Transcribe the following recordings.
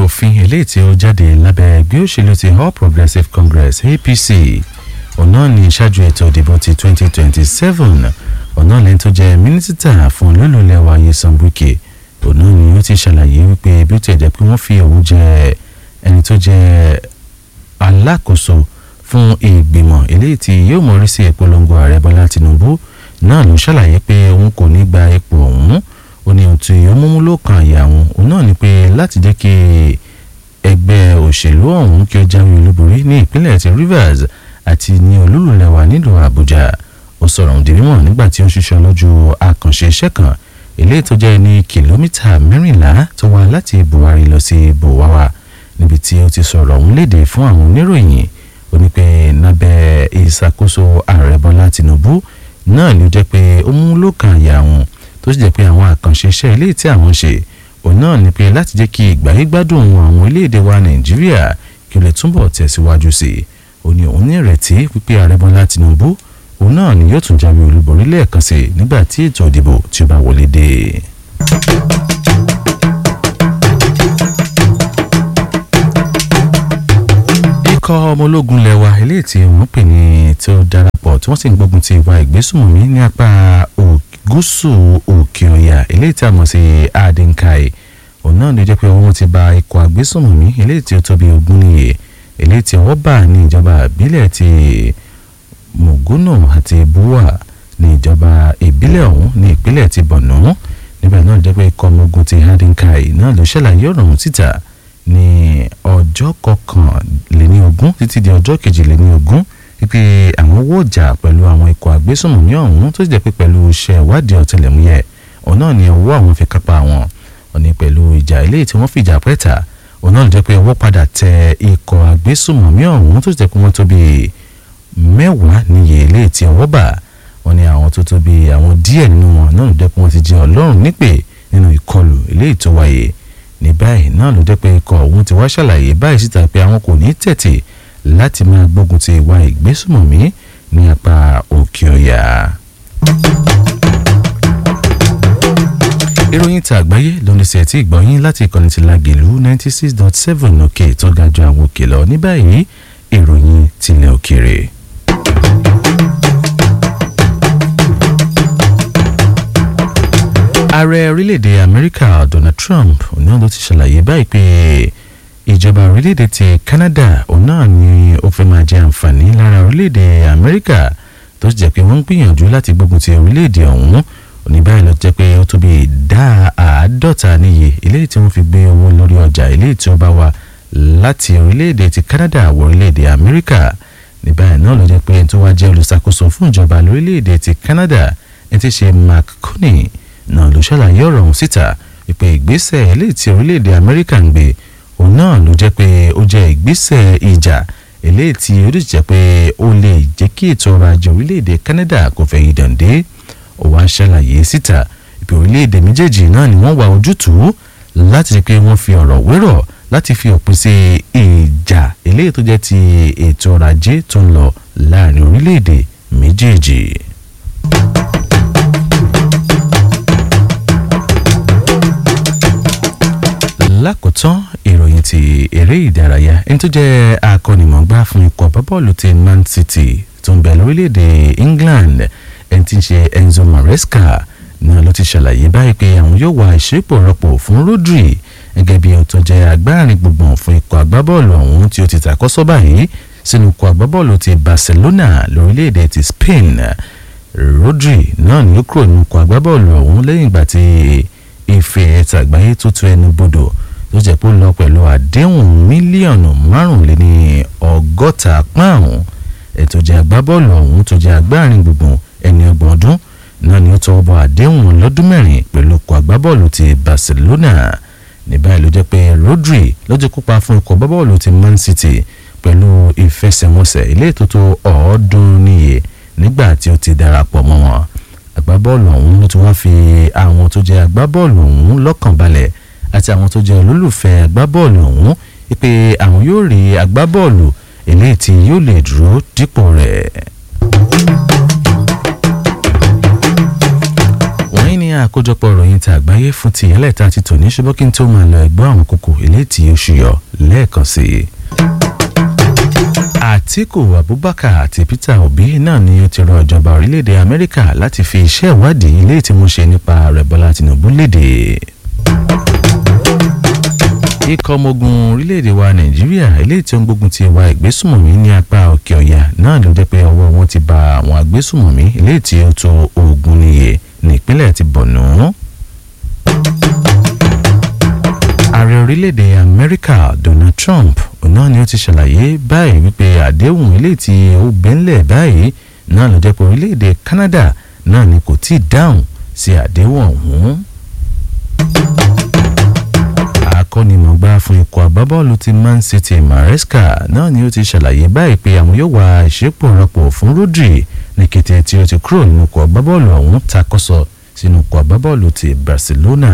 òfin eléyìí tí ó jáde lábẹ́ ẹgbẹ́ òṣèlú ti All Progressives Congress APC ọ̀nà ní ṣáájú ètò ìdìbò ti 2027 ọ̀nà lẹ́yìn tó jẹ́ mínísítà fún olólùlẹ̀ wa Nyesom Wike ọ̀nà ni ó ti ṣàlàyé wípé bí ó ti ẹ̀jẹ̀ pé wọ́n fi òun jẹ ẹni tó jẹ́ alákòóso fún ìgbìmọ̀ eléyìí tí yóò mọ̀rí sí ìpolongo ààrẹ Bọ́lá Tinubu náà ló ṣàlàyé pé òun kò ní gba ipò ọ̀hún ó ní ohun tí ó múmú ló kan àyà òun òun náà ni pé láti jẹ́ kí ẹgbẹ́ òṣèlú ọ̀hún kí ó jáwé olúborí ní ìpínlẹ̀ ti Rivers àti ní olúlulẹ̀wà nílùú Àbújá ó sọ̀rọ̀ òun dìrímọ̀ nígbà tí ó ń ṣiṣẹ́ lójú àkànṣe iṣẹ́ kan eléyìí tó jẹ́ ní kìlómítà mẹ́rìnlá tó wá láti Buhari lọ sí Buwawa níbi tí ó ti sọ̀rọ̀ òun léde fún àwọn oníròyìn ó ní pé lábẹ́ ìṣàkóso ààrẹ Bọ́lá Tinubu náà ló jẹ́ pé ó mú lókàn àyà àwọn tó sì jẹ́ pé àwọn àkànṣe iṣẹ́ eléyìí tí àwọn ṣe òun náà ni pé láti jẹ́ kí ìgbáyégbádùn àwọn orílẹ̀-èdè wa Nàìjíríà kí ó lè túbọ̀ tẹ̀síwájú sí i ó ní òun ní ìrètí wípé ààrẹ Bọ́lá Tinubu òun náà ni yóò tún jáwé olúborí lẹ́ẹ̀kan sí i nígbà tí ètò ìdìbò tí ó bá wọlé dé. ikọ̀ ọmọ ológun lẹ́wà eléyìí tí wọ́n pè ní tó darapọ̀ tí wọ́n sì ń gbógun ti ìwà ìgbésùnmọ̀mí ní apá gúúsù òkè ọ̀yà eléyìí tí a mọ̀ sí adinkai òun náà ló jẹ́ pé wọ́n ti ba ikọ̀ àgbésùnmọ̀mí eléyìí tí ó tóbi ogún níye eléyìí tí ọwọ́ bà ní ìjọba ìbílẹ̀ ti mùgúnù àti buwa ní ìjọba ìbílẹ̀ ọ̀hún ní ìpínlẹ̀ ti bọ̀nú níbẹ̀ náà jẹ́ pé ikọ̀ ọmọ ogun ti adinkai náà ló ṣàlàyé ọ̀rọ̀ ọ̀hún síta ní ọjọ́ kọkànléní ogún títí di ọjọ́ kejìléní ogún wípé àwọn owó ọjà pẹ̀lú àwọn ikọ̀ àgbésùnmọ̀mí ọ̀hún tó sì jẹ́ pé pẹ̀lú iṣẹ́ ìwádìí ọ̀tẹlẹ̀múyẹ́ òun náà ni ọwọ́ àwọn fi kápá wọn òní pẹ̀lú ìjà eléyìí tí wọ́n fìjà pẹ́ta òun náà ló jẹ́ pé ọwọ́ padà tẹ ikọ̀ àgbésùnmọ̀mí ọ̀hún tó sì jẹ́ pé wọ́n tó bí mẹ́wàá níye eléyìí tí ọwọ́ bà wọ́n ní àwọn tó tó bí àwọn díẹ̀ nínú wọn náà ló jẹ́ pé wọ́n ti jẹ́ ọlọ́run nípè nínú ìkọlù eléyìí tó wáyé ní báyìí náà ló jẹ́ pé ikọ̀ ọ̀hún ti wá ṣàlàyé báyìí síta pé àwọn kò ní tẹ̀tì láti máa gbógun ti ìwà ìgbésùmọ̀mí ní apá òkè ọ̀yà. ìròyìn ta àgbáyé lónìí sí ẹtí ìgbọ̀nyín láti ìkànnì ti Lágelú ninety six dot seven òkè tó ga ju àwọn òkè lọ ní báyìí ìròyìn tilẹ̀ òkèrè. ààrẹ orílẹ̀-èdè amẹ́ríkà donald trump òun náà ló ti ṣàlàyé báyìí pé ìjọba orílẹ̀-èdè ti canada òun náà ni ó fẹ́ máa jẹ àǹfààní lára orílẹ̀-èdè amẹ́ríkà tó sì jẹ́ pé wọ́n ń gbìyànjú láti gbógun ti orílẹ̀-èdè ọ̀hún òní báyìí ló jẹ́ pé ó tó bí ìdá àádọ́ta níye eléyìí tí wọ́n fi gbé owó lórí ọjà eléyìí tí ó bá wá láti orílẹ̀-èdè ti canada wọ orílẹ̀-èdè amẹ́ríkà ní báyìí náà ló jẹ́ pé ẹni tó wá jẹ́ olùṣàkóso fún ìjọba lórílẹ̀-èdè ti canada ẹni tí ṣe mark coney náà ló ṣàlàyé ọ̀rọ̀ ọ̀hún síta wípé ìgbésẹ̀ eléyìí tí orílẹ̀-èdè amẹ́ríkà ń gbé òun náà ló jẹ́ pé ó jẹ́ ìgbésẹ̀ ìjà eléyìí tí ó sì jẹ́ pé ó lè jẹ́ kí ètò ọrọ̀ ajé orílẹ̀-èdè canada kò fẹ́ yí dàndé ó wá ṣàlàyé síta wípé orílẹ̀-èdè méjèèjì náà ni wọ́n wá ojútùú láti rí pé wọ́n fi ọ̀rọ̀ wérọ̀ láti fi òpin sí ìjà eléyìí tó jẹ́ ti ètò ọrọ̀ ajé tó ń lọ láàrin orílẹ̀-èdè méjèèjì. lákòótán ìròyìn ti eré ìdárayá ẹni tó jẹ́ akọ́nimọ̀ọ́gbá fún ikọ̀ bọ́bọ́ọ̀lù ti Man City tó ń bẹ lórílẹ̀‐èdè England ẹni tí ń ṣe Enzo Maresca náà ló ti ṣàlàyé báyìí pé àwọn yóò wá ìṣépò rọ́pò fún Rodri gẹ́gẹ́ bí ó tó jẹ́ agbárin gbùngbùn fún ikọ̀ agbábọ́ọ̀lù ọ̀hún tí ó ti tàkọ́sọ́ báyìí sínú ikọ̀ agbábọ́ọ̀lù ti Barcelona lórílẹ̀‐èdè ti Spain Rodri náà ní ó kúrò nínú ikọ̀ agbábọ́ọ̀lù ọ̀hún lẹ́yìn ìgbà tí ife ẹ̀ta àgbáyé tó tu ẹnu bodò tó jẹ́ pé ó lọ pẹ̀lú àdéhùn mílíọ̀nù márùnléní ọgọ́ta pọ́ùn ètò jẹ́ agbábọ́ọ̀lù ọ̀hún tó jẹ́ agbárin gbùngbùn ẹni ọgbọ̀n ọdún náà ni ó tọwọ́ bọ àdéhùn lọ́dún mẹ́rin pẹ̀lú ikọ̀ agbábọ́ọ̀lù ti Barcelona ní báyìí ló jẹ́ pé Rodri ló ti kópa fún ikọ̀ agbábọ́ọ̀lù ti Man City pẹ̀lú ìfẹsẹ̀wọnsẹ̀ ilé ìtótó ọ̀ọ́dúnrún níye nígbà tí ó ti darapọ̀ mọ́ wọn agbábọ́ọ̀lù ọ̀hún ló ti wá fi àwọn tó jẹ́ agbábọ́ọ̀lù ọ̀hún lọ́kàn balẹ̀ àti àwọn tó jẹ́ olólùfẹ́ agbábọ́ọ̀lù ọ̀hún pé àwọn yóò rí agbábọ́ọ̀lù eléyìí tí yóò lè dúró dípò rẹ̀. wọ́n ní àkójọpọ̀ ìròyìn tí àgbáyé fún ti ẹlẹ́ta ti tò ní ṣùgbọ́n kí n tó máa lọ ẹgbọ́ àwọn kókó eléyìí tí ó ṣùyọ lẹ́ẹ̀kan sí i. Àtíkù Abubakar àti Peter Obi náà ni ó ti rọ ìjọba orílẹ̀-èdè Amẹ́ríkà láti fi iṣẹ́ ìwádìí eléyìí tí wọ́n ṣe nípa ààrẹ Bọ́lá Tinubu léde. ikọ̀ ọmọ ogun orílẹ̀-èdè wa Nàìjíríà eléyìí tí ó ń gbógun ti ìwà ìgbésùmọ̀mí ní apá òkè ọ̀yà náà ló jẹ́ pé ọwọ́ wọn ti ba àwọn agbésùmọ̀mí eléyìí tí ó tó ogún níye nípínlẹ̀ ti Borno. ààrẹ orílẹ̀-èdè Amẹ́ríkà Donald Trump náà ni ó ti ṣàlàyé báyìí wípé àdéhùn eléyìí tí ó bẹ́ńlẹ̀ báyìí náà ló jẹ́ pé orílẹ̀-èdè Canada náà ni kò tí ì dáhùn sí àdéhùn ọ̀hún akọ́nimọ̀gbá fún ikọ̀ agbábọ́ọ̀lù ti Man City Maresca náà ni ó ti ṣàlàyé báyìí pé àwọn yóò wá ìṣepò rọ́pò fún Rodri ní kété tí ó ti kúrò nínú ikọ̀ agbábọ́ọ̀lù ọ̀hún takọ́sọ sínú ikọ̀ agbábọ́ọ̀lù ti Barcelona.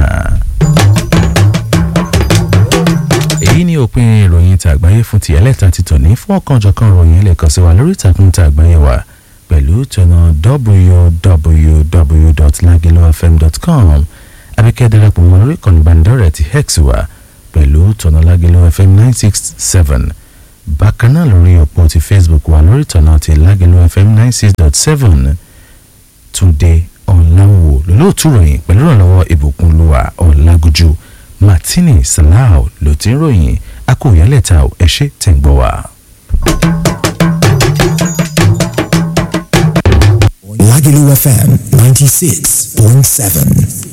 èyí ni òpin ìròyìn tí àgbáyé fún ti ẹlẹ́ta ti tòní fún ọ̀kanjọ̀kan ìròyìn ẹlẹ́kan sí wa lórí ìtàkùn tí àgbáyé wa pẹ̀lú tọ̀nà www.lagilofm.com abíkẹ́ darapọ̀ mọ́ lórí ìkànnì ìbánidọ́rẹ̀ẹ́ ti hex wa pẹ̀lú tọ̀nà Lagelu FM nine six seven bákan náà lórí òpó ti Facebook wa lórí tọ̀nà ti Lagelu FM nine six dot seven Túndé Ọ̀làwò lólóòtú ròyìn pẹ̀lú ìrànlọ́wọ́ ìbùkún lùwà Ọ̀làgójú Martini Salau ló ti ń ròyìn akóyálẹ̀ta ẹ̀ ṣe tẹ̀ ń gbọ́ wa. Lagelu FM 96.7.